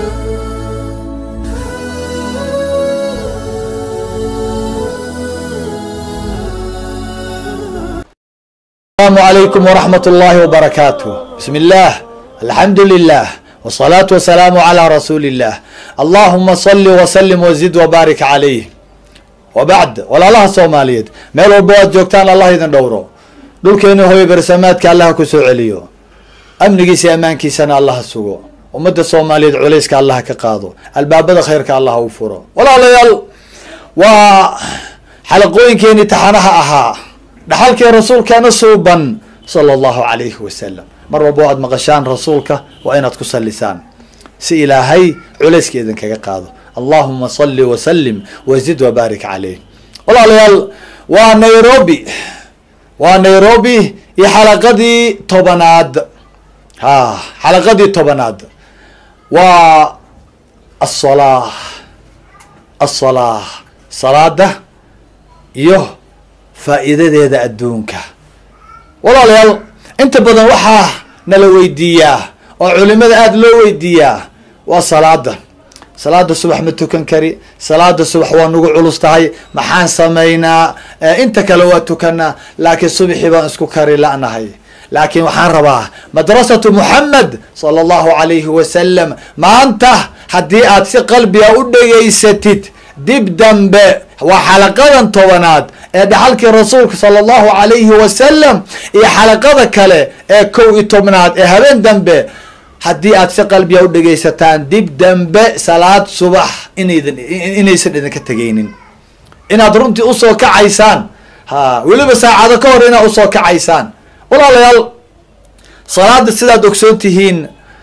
السلام عليكم ورحمة الله وبركاته بسم الله الحمد لله والصلاة والسلام على رسول الله اللهم صل وسلم وزد وبارك عليه وبعد walaalaha soomaaliyeed meel walba waad joogtaan allah idin dhowro dhulkeena hooyo bersamaadka allah ku soo celiyo amnigiisa iyo ammaankiisana allah sugo ummadda soomaaliyeed culayska allah ka qaado albaabada khayrka allah u furo walaalayaal waa xalaqooyinkeeni taxanaha ahaa dhaxalkii rasuulkeena suuban sala allahu calayhi wasalam mar walba waad maqashaan rasuulka waa inaad ku sallisaan si ilaahay culayska idinkaga qaado allahuma salli wasalim wazid wabaarik caleyh walaalayaal waa nairobi waa nairobi iyo xalaqadii tobanaad ha xalaqadii tobanaad waa asolaa asolaa salaada iyo faa'iidadeeda adduunka walaalayaal inta badan waxaa nala weydiiyaa oo culimada aada loo weydiiyaa waa salaada salaada subax ma tukan kari salaada subax waa nagu culus tahay maxaan samaynaa inta kale waa tukanaa laakiin subaxii baan isku kari la'nahay laakiin waxaan rabaa madrasatu muxamed sala allahu calayhi wasalam maanta haddii aad si qalbiga u dhegaysatid dib dambe waa xalaqadan tobanaad ee dhaxalkii rasuulka sala allahu calayhi wasalam iyo xalaqada kale ee kow iyo tobnaad ee habeen dambe haddii aad si qalbiga u dhegaysataan dib dambe salaad subax inaydin inaysan idinka tegaynin inaad runtii usoo kacaysaan ha weliba saacado ka hor inaad usoo kacaysaan walaalayaal salaada sidaad ogsoon tihiin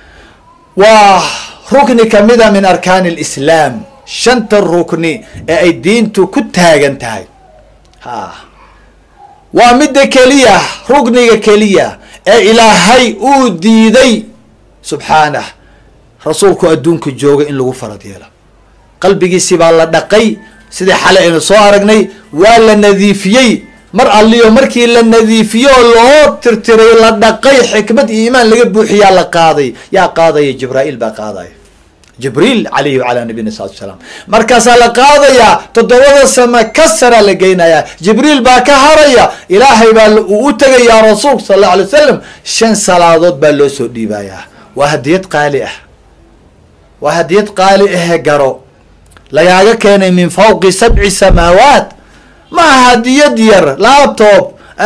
waa rukni kamida min arkaani lislaam shanta rukni ee ay diintu ku taagan tahay ha waa midda keliya rukniga keliya ee ilaahay uu diiday subxaanah rasuulku adduunka jooga in lagu farad yeelo qalbigiisi baa la dhaqay sidii xalay aynu soo aragnay waa la nadiifiyey mar alliyo markii la nadiifiyo oo loo tirtiray la dhaqay xikmad iyo iimaan laga buuxiyaa la qaaday yaa qaadaya jibraa'iil baa qaadaya jibriil calayhi wacalaa nabiyina salatu salaam markaasaa la qaadayaa toddobada sama ka saraa la geynayaa jibriil baa ka haraya ilaahay baa uu u tegayaa rasuulka sal alla alay wasalam shan salaadood baa loo soo dhiibayaa waa hadiyad qaali ah waa hadiyad qaali ahe garo lagaaga keenay min fawqi sabci samaawaat ma aha hadiyad yar laptop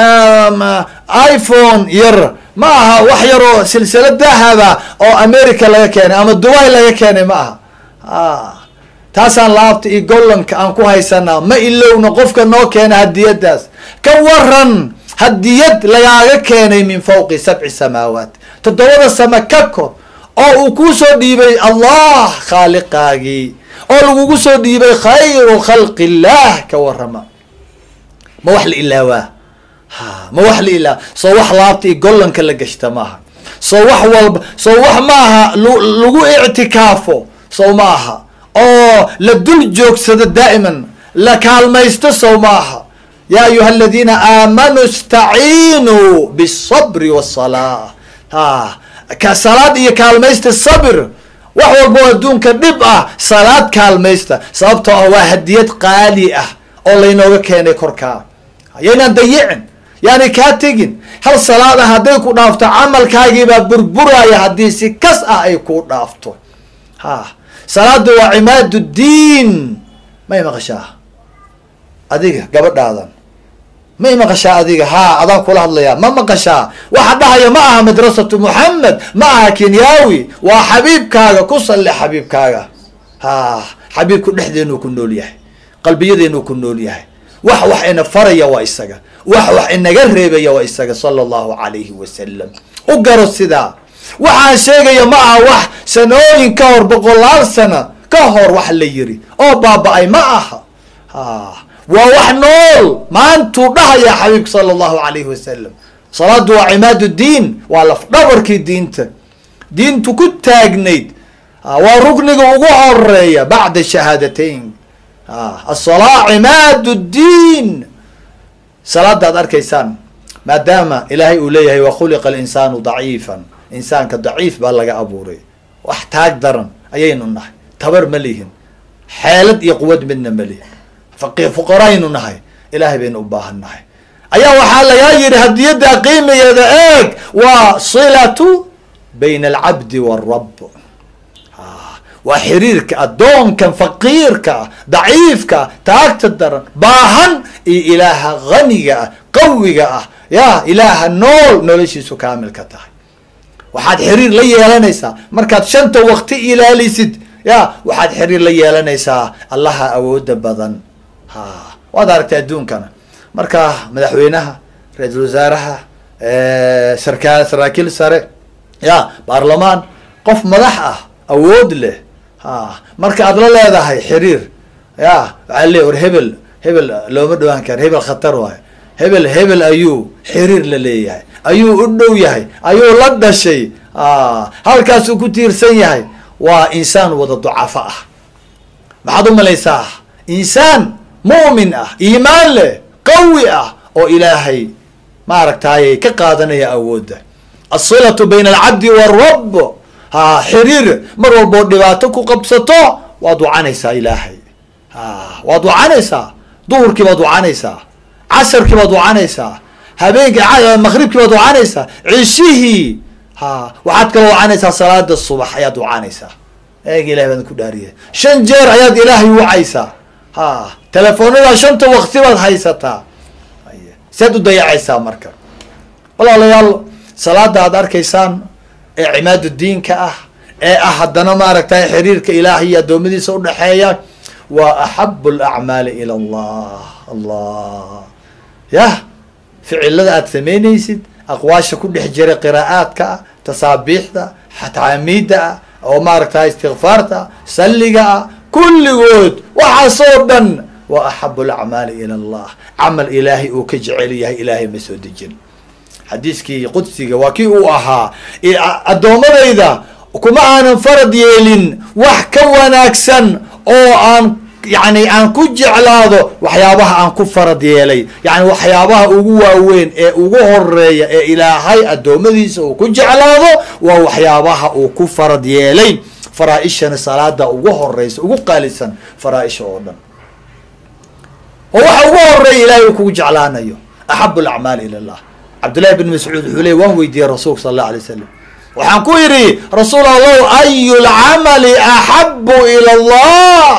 iphone yar ma aha wax yaroo silsila dahaba oo america laga keenay ama dubai laga keenay ma aha taasaan laabta iyo gollanka aan ku haysanaa ma ilowna qofka noo keena hadiyadaas ka waran hadiyad lagaaga keenay min fawqi sabci samaawaat toddobada sama ka kor oo uu kuu soo dhiibay allah khaaliqaagii oo lagugu soo dhiibay khayru khalqi illah ka warama ma wax la ilaawaa ha ma wax la ilaawa soo wax laabta iyo gollanka la gashta maaha soo wax walba soo wax maaha lagu ictikaafo sow ma aha oo la dul joogsado daa'iman la kaalmaysto sow ma aha ya ayuha aladiina aamanuu istaciinuu bالصabri wالsalaa ha ka salaad iyo kaalmaysta sabir wax walba oo adduunka dhib ah salaad kaalmaysta sababtoo ah waa hadiyad qaali ah oo laynooga keenay korkaa yaynaan dayicin yaani kaa tegin hal salaad ah hadday ku dhaafto camalkaagiibaa burburaya haddii si kas ah ay ku dhaafto ha salaada waa cimaad diin may maqashaa adiga gabadhaadan may maqashaa adiga haa adaan kula hadlayaa ma maqashaa waxa dhahaya ma aha madrasatu muxamed ma aha kenyaawi waa xabiibkaaga ku salli xabiibkaaga ha xabiibku dhexdeenuu ku nool yahay qalbiyadeenuu ku nool yahay wax wax ina faraya waa isaga wax wax inaga reebaya waa isaga sala allahu calayhi wasalam u garo sidaa waxaan sheegaya ma aha wax sanooyin ka hor boqolaal sana ka hor wax la yiri oo baaba-ay ma aha ha waa wax nool maantuu dhahaya xabiibka sala allahu calayhi wasalam salaadu waa cimaad diin waa lafdhabarkii diinta diintu ku taagnayd waa rukniga ugu horeeya bacda shahaadateyn asalaa cimaad diin salaada ad arkaysaan maadaama ilaahay uu leeyahay wa khuliqa alinsaanu daciifan insaanka daciif baa laga abuuray wax taag daran ayaynu nahay tabar ma lihin xeelad iyo quwad midna ma lihin faqi fuqaraynu nahay ilaahay baynu u baahan nahay ayaa waxaa lagaa yidhi hadiyadda qiimigeeda eeg waa silatu bayna alcabdi waalrab waa xiriirka addoonkan faqiirka ah daciifka ah taagta daran baahan iyo ilaaha haniga ah qawiga ah ya ilaaha nool noloshiisu kaamilka tahay waxaad xiriir la yeelanaysaa markaad shanta wakti ilaalisid ya waxaad xiriir la yeelanaysaa allaha awooda badan ha waad aragtay adduunkana marka madaxweynaha ra-iisul wasaaraha sarkaa saraakiil sare ya baarlamaan qof madax ah awood leh ha marka aad la leedahay xiriir ya waxaa le war hebel hebel looma dhawaan karo hebel khatar waayo hebel hebel ayuu xiriir la leeyahay ayuu u dhow yahay ayuu la dhashay halkaasuu ku tiirsan yahay waa insaan wada ducafo ah maxaad u malaysaa insaan mu'min ah iimaan leh qawi ah oo ilaahay maaragtaaye ka qaadanaya awoodda asilatu bayna alcabdi waalrab ha xiriir mar walboo dhibaato ku qabsato waad wacanaysaa ilaahay ha waad wacanaysaa duhurkii baad wacanaysaa casarkii baad wacanaysaa habeenkii maqribkii baad wacanaysaa cishihii ha waxaad kala wacanaysaa salaada subax ayaad wacanaysaa eeg ilahay baan ku dhaariya shan jeer ayaad ilaahay wacaysaa ha telefoonada shanta wakti baad haysataa saad u dayacaysaa marka walaalayaal salaada aad arkaysaan ee cimaadu diinka ah ee ah haddana maaragtay xiriirka ilaahay iyo addoommadiisa udhexeeya waa axabu alacmaali ila allah allah yah ficilada aad samaynaysid aqwaasha ku dhex jira qiraa'aadka ah tasaabiixda taamiidda ah oo maaragtay istikfaarta salliga ah kulligood waxaasoo dhan waa axabu alacmaali ila allah camal ilaahay uu ka jecel yahay ilaahay ma soo dejin xadiiskii qudsiga waa kii uu ahaa addoommadayda kuma aanan farad yeelin wax ka wanaagsan oo aan yani aan ku jeclaado waxyaabaha aan ku farad yeelay yani waxyaabaha ugu waaweyn ee ugu horeeya ee ilaahay addoommadiisa uu ku jeclaado waa waxyaabaha uu ku farad yeelay faraa-ishana salaada ugu horeysa ugu qaalisan faraa-isha oo dhan oo waxa ugu horeeya ilahay uu kugu jeclaanayo axabu alacmaali ila allah cabdullahi bn mascuud wuxuu ley waan weydiiyey rasuulka sala allah alay wasalam waxaan ku yidhi rasuul allah ayu lcamali axabu ila allah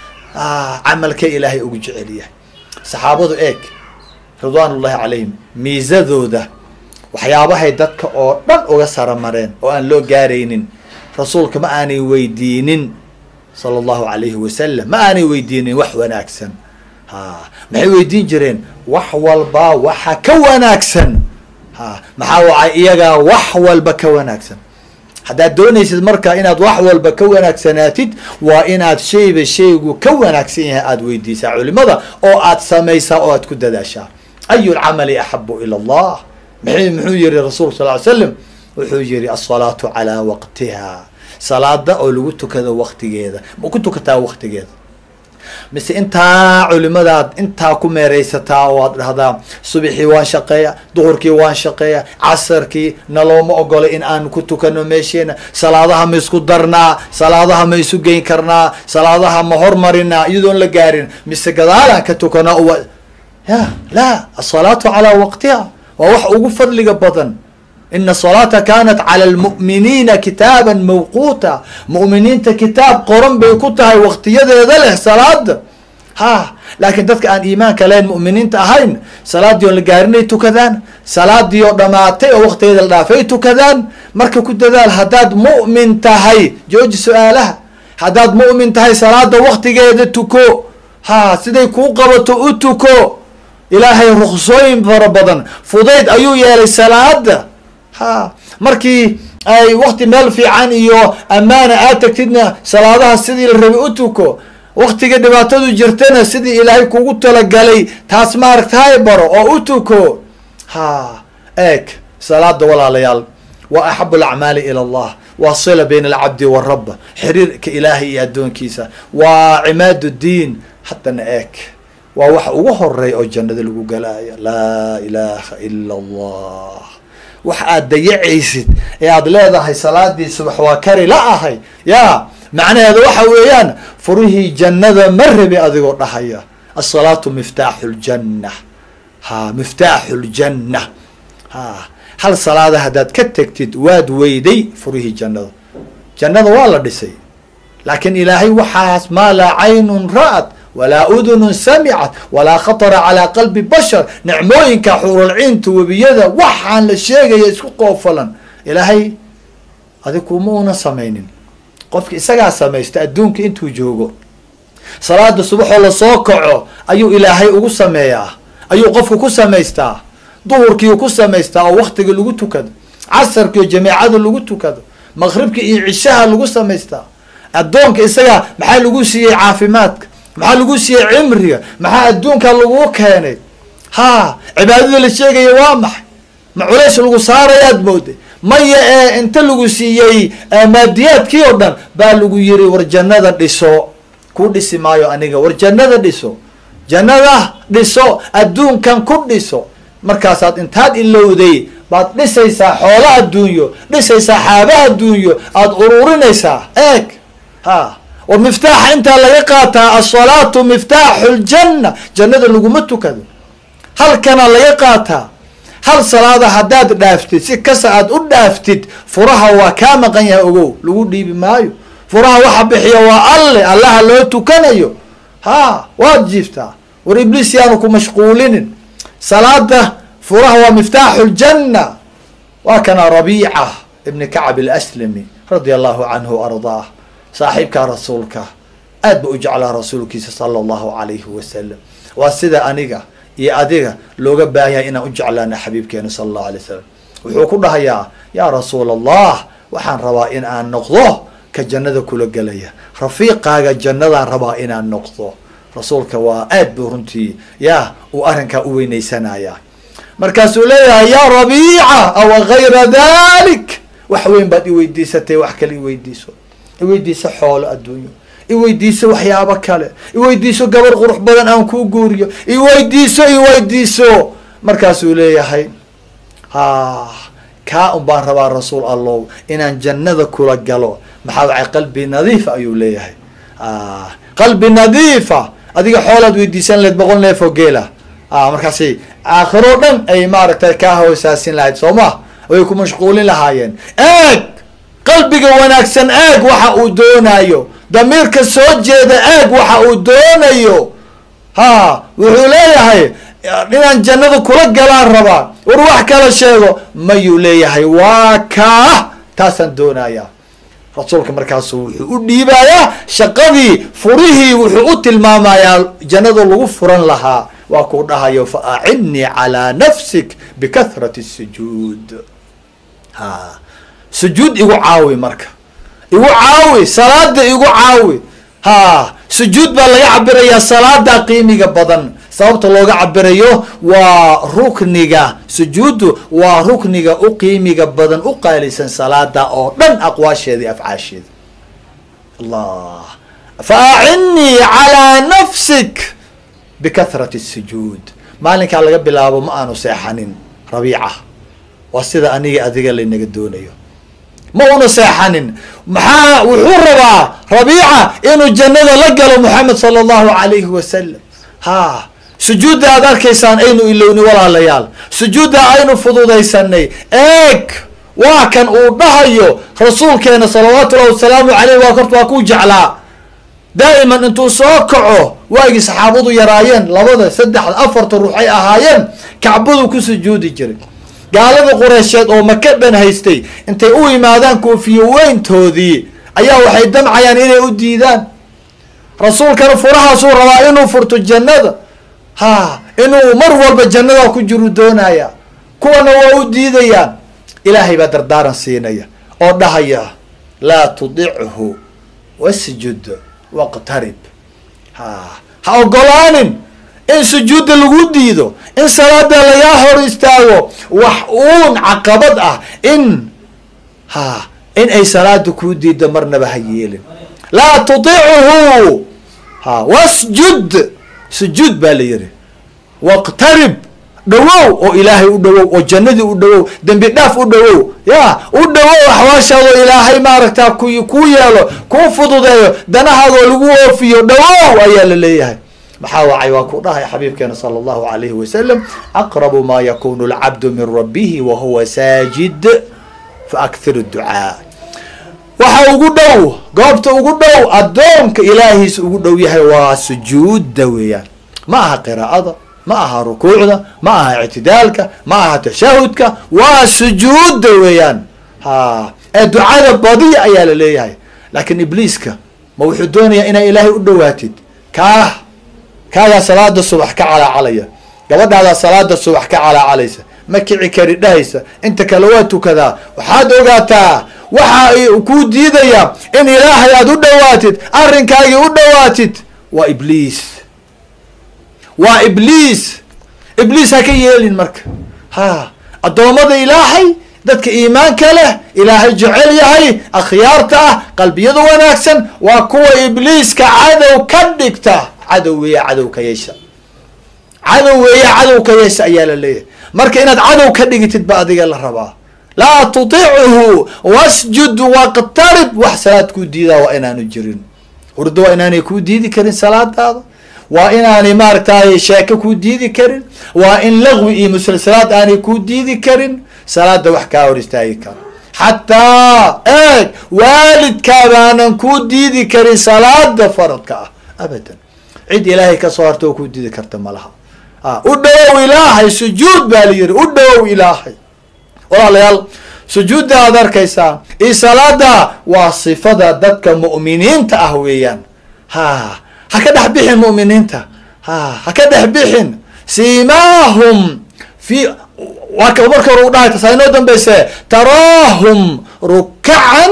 camalka ilaahay ugu jecel yahay saxaabadu eeg ridwaan ullahi calayhim miisadooda waxyaabahay dadka oo dhan uga saramareen oo aan loo gaaraynin rasuulka ma aanay weydiinin sala allahu alayhi wasalam ma aanay weydiinin wax wanaagsan ha maxay weydiin jireen wax walba waxa ka wanaagsan ha maxaa wacay iyagaa wax walba ka wanaagsan haddaad doonaysid marka inaad wax walba ka wanaagsanaatid waa inaad shayba shaygu ka wanaagsan yahay aada weydiisaa culimada oo aad samaysaa oo aad ku dadaashaa ayu lcamali axabu ila allah m muxuu yihi rasuulka sal ly slam wuxuu yihi asalaatu calaa waqtiha salaada oo lagu tukado waqtigeeda ma ku tukataa waqtigeeda mise intaa culimadaad intaa ku meeraysataa oo aad dhahdaa subixii waan shaqeeya duhurkii waan shaqeeya casarkii nalooma ogola in aan ku tukano meesheena salaadaha ma isku darnaa salaadaha ma isu geyn karnaa salaadaha ma hormarinaa iyadoon la gaarin mise gadaalaan ka tukanaa uwa ya la asalaatu calaa waqtiha waa wax ugu fadliga badan ina salaata kanat cala lmu'miniina kitaaban mawquuta mu'miniinta kitaab qoran bay ku tahay waqtiyadeeda leh salaada ha laakiin dadka aan iimaanka lahayn mu'miniinta ahayn salaadii oo la gaarinay tukadaan salaadii oo dhamaatay oo waqtigeeda la dhaafay tukadaan marka ku dadaal haddaad mu'min tahay jooji su-aalaha haddaad mu'min tahay salaada waqtigeeda tuko ha siday kuu qabato u tuko ilaahay ruksooyin fara badan fudayd ayuu yeelay salaada ha markii ay wakti meel fiican iyo ammaana aad tagtidna salaadaha sidii la rabay u tuko waktiga dhibaatadu jirtana sidii ilaahay kugu talagalay taas maaragtahay baro oo u tuko ha eeg salaada walaalayaal waa axabu alacmaali ila allah waa sila bayna alcabdi warab xiriirka ilaahay iyo addoonkiisa waa cimaad diin haddana eeg waa waxa ugu horeeya oo jannada lagu galaayo laa ilaha ila allah wax aad dayacaysid ee aada leedahay salaadii subax waa kari la ahay ya macnaheeda waxa weeyaan furihii jannada ma rabi adigoo dhahaya asalaatu miftaaxu ljanna ha miftaaxu ljanna ha hal salaada haddaad ka tegtid waad weyday furihii jannada jannada waa la dhisay laakiin ilaahay waxaas maa laa caynun ra'at walaa udunun samicat walaa khatara calaa qalbi bashar nicmooyinka xuuralciinta webiyada waxaan la sheegaya isku qoofalan ilaahay adig kuma una samaynin qofki isagaa samaysta adduunka intuu joogo salaada subaxoo lasoo kaco ayuu ilaahay ugu sameeyaa ayuu qofku ku samaystaa duhurkiiu ku samaystaa oo waktiga lagu tukado casarkiiyo jameecada lagu tukado maqribka iyo cishaha lagu samaystaa addoonka isagaa maxaa lagu siiyey caafimaadka maxaa lagu siiyey cimriga maxaa adduunka lagu keenay ha cibaadada la sheegaya waa maxay ma culays lagu saarayaad mooday maya ee inta lagu siiyey maadiyaadkii oo dhan baa lagu yiri war jannada dhiso ku dhisi maayo aniga war jannada dhiso jannada dhiso adduunkan ku dhiso markaasaad intaad ilowday baad dhisaysaa xoolo adduunyo dhisaysaa xaaba adduunyo aada ururinaysaa eeg ha war miftaaxa intaa laga qaataa asalaatu miftaaxu ljanna jannada laguma tukado halkana laga qaataa hal salaada haddaad dhaaftid si kasta aad u dhaaftid furaha waa kaa maqan yahay ogow lagu dhiibi maayo furaha waxa bixiya waa alle allaha loo tukanayo ha waad jiiftaa war ibliis yaanu ku mashquulinin salaada furaha waa miftaaxu ljanna waa kana rabiica ibni kacab alaslami radia allahu canhu ardaah saaxiibka rasuulka aad ba u jeclaa rasuulkiisa sala allahu alayhi wasalam waa sida aniga iyo adiga looga baahan yahay inaan u jeclaana xabiibkeena sala allahu alay wasalam wuxuu ku dhahayaa yaa rasuul allah waxaan rabaa in aan noqdo ka jannada kula gelaya rafiiqaaga jannadaan rabaa inaan noqdo rasuulka waa aad buu runtii ya uu arrinkaa u weynaysanaya markaasuu leeyahay yaa rabiica awa gayra dalik wax weyn baad iweydiisatay wax kale iweydiiso iweydiiso xoolo adduunyo iweydiiso waxyaabo kale iweydiiso gabar qurux badan aan kuu guuriyo iweydiiso iweydiiso markaasuu leeyahay ha kaa un baan rabaa rasuul allow inaan jannada kula galo maxaa wacay qalbi nadiifa ayuu leeyahay qalbi nadiifa adiga xoolaad weydiisan lahayd boqol neef oo geela markaasi aakhiroo dhan ay maaragtay kaa hoosaasin lahayd soo ma way ku mashquulin lahaayeen eeg qalbiga wanaagsan eeg waxa uu doonayo damiirka soo jeeda eeg waxa uu doonayo ha wuxuu leeyahay inaan jannada kula galaan rabaa war wax kala sheego mayuu leeyahay waa kaa taasaan doonaya rasuulka markaasu wuxuu u dhiibayaa shaqadii furihii wuxuu u tilmaamayaa jannada lagu furan lahaa waa kuu dhahayo fa acinnii calaa nafsik bikahrati sujuud ha sujuud igu caawi marka igu caawi salaada igu caawi ha sujuud baa laga cabirayaa salaada qiimiga badan sababta looga cabirayo waa rukniga sujuuddu waa rukniga u qiimiga badan u qaalisan salaada oo dhan aqwaasheeda iyo afcaasheeda allah fa acinnii calaa nafsik bikahrati sujuud maalinkaa laga bilaabo ma aanu seexanin rabiica waa sida aniga adiga laynaga doonayo ma una seexanin maxaa wuxuu rabaa rabiica inuu jannada la galo moxamed sala allahu alayhi wasalam ha sujuudda aad arkaysaan aynu ilowni walaalayaal sujuudda aynu fududaysanay eeg waa kan uu dhahayo rasuulkeena salawaatu llahi wasalaamu caleyh waa kort waa ku jeclaa daa'iman intuu soo kaco waagii saxaabadu yaraayeen labada saddexda afarta ruux ay ahaayeen kacbadu ku sujuudi jiray gaaladii qureysheed oo maka dhan haystay intay u yimaadaan koofiyo weyntoodii ayaa waxay damcayaan inay u diidaan rasuulkana furahaasuu rabaa inuu furto jannada ha inuu mar walba jannada ku jiru doonaya kuwana waa u diidayaan ilaahay baa dardaaran siinaya oo dhahaya laa tudichu wasjud waqtarib ha ha ogolaanin in sujuudda lagu diido in salaada lagaa hor istaago wax uun caqabad ah in ha in ay salaada kuu diiddo marnaba ha yeelin laa tudichu ha wasjud sujuud baa la yihi waqtarib dhawow oo ilaahay u dhawow oo jannadii u dhawow dembi dhaaf u dhawow ya u dhawow axwaashaadoo ilaahay maaragta ku kuu yeelo kuu fududeeyo danahaadoo lagu oofiyo dhawow ayaa la leeyahay maxaa wacay waa ku dhahay xabiibkeena sala allahu alayhi wasalam aqrabu ma yakunu lcabdu min rabbihi wa huwa saajid faakthir ducaa waxa ugu dhow goobta ugu dhow addoonka ilaahiisa ugu dhow yahay waa sujuudda weeyaan ma aha qiraa'ada ma aha rukuucda ma aha ictidaalka ma aha tashahudka waa sujuudda weeyaan ha ee ducada badiya ayaa la leeyahay laakiin ibliiska ma wuxuu doonayaa inaa ilaahay u dhowaatid kaah kaagaa salaada subax ka calaacalaya gabadhaadaa salaada subax ka calaacalaysa ma kici kari dhahaysa inta kale waa tukadaa waxaad ogaataa waxa ay kuu diidaya in ilaahay aada u dhowaatid arrinkaagii u dhowaatid waa ibliis waa ibliis ibliis ha ka yeelin marka ha addoommada ilaahay dadka iimaanka leh ilaahay jecel yahay akhyaarta ah qalbiyada wanaagsan waa kuwa ibliiska cadow ka dhigta cadow weeya cadow ka yeesha cadow weeya cadow ka yeesha ayaa la leeyahay marka inaad cadow ka dhigitid ba adiga la rabaa laa tutichu wasjud waqtarib wax salaad kuu diidaa waa inaanu jirin hurdo waa inaanay kuu diidi karin salaadaada waa inaanay maaragtay sheeko kuu diidi karin waa in lagwi iyo musalsalaad aanay kuu diidi karin salaada wax kaa hor istaagi karo xataa eeg waalidkaabaanan kuu diidi karin salaada faradka ah abadan cid ilaahay kasoo harta oo kuu diidi karta malaha u dhawow ilaahay sujuud baa la yihi u dhawow ilaahay walaalayaal sujuudda aad arkaysaa iyo salaada waa sifada dadka mu'miniinta ah weeyaan ha ha ka dhex bixin mu'miniinta ha ha ka dhex bixin siimaahum fi waa marka hore u dhahay tasaa inoo dambayse taraahum rukacan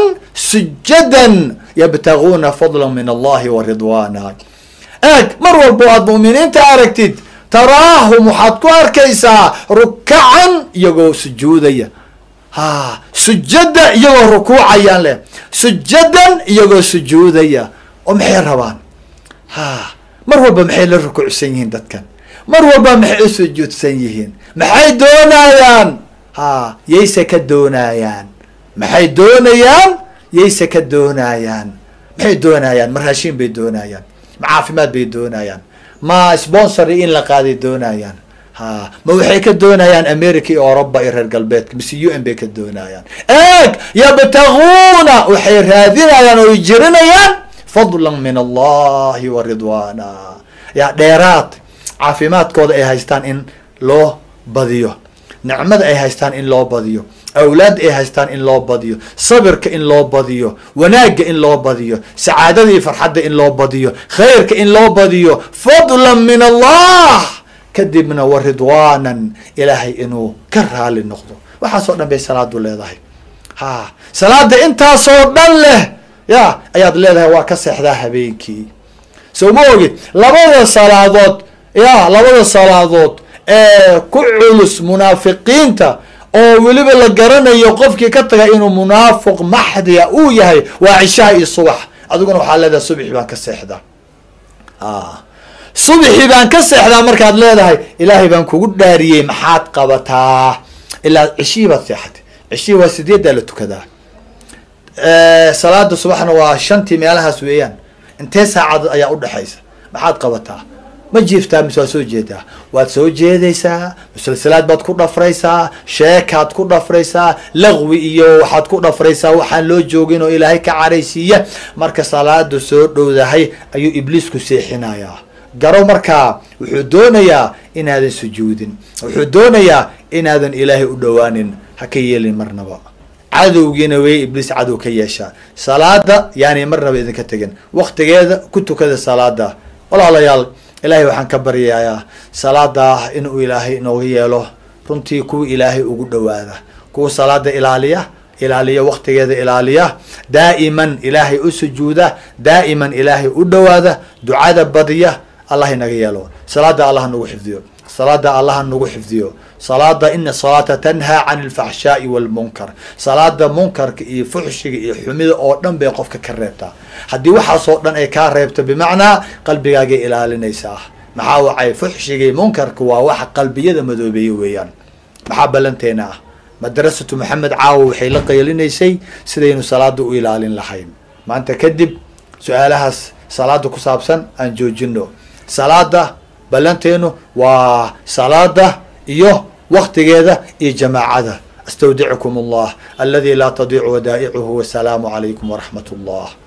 sujadan yabtaguuna fadla min allahi wa ridwaana eeg mar walbo aad mu'miniinta aragtid taraahum waxaad ku arkaysaa rukacan iyagoo sujuudaya ha sujada iyagoo rukuucayaan leh sujadan iyagoo sujuudaya oo maxay rabaan ha mar walba maxay la rukuucsan yihiin dadkan mar walba maxay u sujuudsan yihiin maxay doonayaan ha yayse ka doonayaan maxay doonayaan yayse ka doonayaan maxay doonayaan ma raashin bay doonayaan ma caafimaad bay doonayaan ma sponsory in la qaaday doonayaan ha ma waxay ka doonayaan america iyo oroba iyo reer galbeedka mise u n bay ka doonayaan eeg yabtaguuna waxay raadinayaan oo jirinayaan fadla min allahi wa ridwaana ya dheeraad caafimaadkooda ay haystaan in loo badiyo nicmada ay haystaan in loo badiyo awlaadda ay haystaan in loo badiyo sabirka in loo badiyo wanaagga in loo badiyo sacaadada iyo farxadda in loo badiyo khayrka in loo badiyo fadlan min allah kadibna wa ridwaanan ilaahay inuu ka raali noqdo waxaasoo dhan bay salaadu leedahay ha salaada intaasoo dhan leh ya ayaad leedahay waa ka seexdaa habeenkii so ma ogid labada salaadood ya labada salaadood ee ku culus munaafiqiinta oo weliba la garanayo qofkii ka taga inuu munaafiq maxdiya uu yahay waa cishaha iyo subax adiguna waxaa leedahay subxi baan ka seexdaa subxi baan ka seexdaa markaad leedahay ilaahay baan kugu dhaariyey maxaad qabataa ilaa cishihii baad seexatay cishihii waa sideeddaa la tukadaa salaada subaxna waa shantii meelahaas weeyaan intee saacad ayaa udhexaysa maxaad qabataa ma jiiftaa mise waad soo jeedaa waad soo jeedaysaa musalsalaad baad ku dhafraysaa sheekaad ku dhafraysaa laqwi iyo waxaad ku dhafraysaa waxaan loo joogin oo ilaahay ka caraysiiya marka salaadu soo dhowdahay ayuu ibliisku seexinayaa garo markaa wuxuu doonayaa inaadan sujuudin wuxuu doonayaa inaadan ilaahay u dhowaanin ha ka yeelin marnaba cadowgiina wey ibliis cadow ka yeeshaa salaada yaani marnaba idinka tegin waktigeeda ku tukada salaada walaalayaal ilaahay waxaan ka baryayaa salaada inuu ilaahay inooga yeelo runtii kuwa ilaahay ugu dhowaada kuwa salaada ilaaliya ilaaliya waktigeeda ilaaliya daa'iman ilaahay u sujuuda daa'iman ilaahay u dhowaada ducada badiya allah inaga yeelo salaada allah nagu xifdiyo salaada allah nagu xifdiyo salaada ina salaata tanhaa can alfaxshaai walmunkar salaada munkarka iyo fuxshiga iyo xumida oo dhan bay qofka ka reebtaa haddii waxaasoo dhan ay kaa reebto bimacnaa qalbigaagay ilaalinaysaa maxaa wacay fuxshigii munkarka waa waxa qalbiyada madoobeeye weeyaan maxaa ballanteena ah madrasatu maxamed caawa waxay la qaylinaysay sidaynu salaada u ilaalin lahayn maanta kadib su-aalahaas salaada ku saabsan aan joojino salaada ballanteenu waa salaada iyo waktigeeda iyo jamaacada astawdicukum allah aladi laa tadiicu wadaa'icuhu wasalaamu calaykum waraxmat allah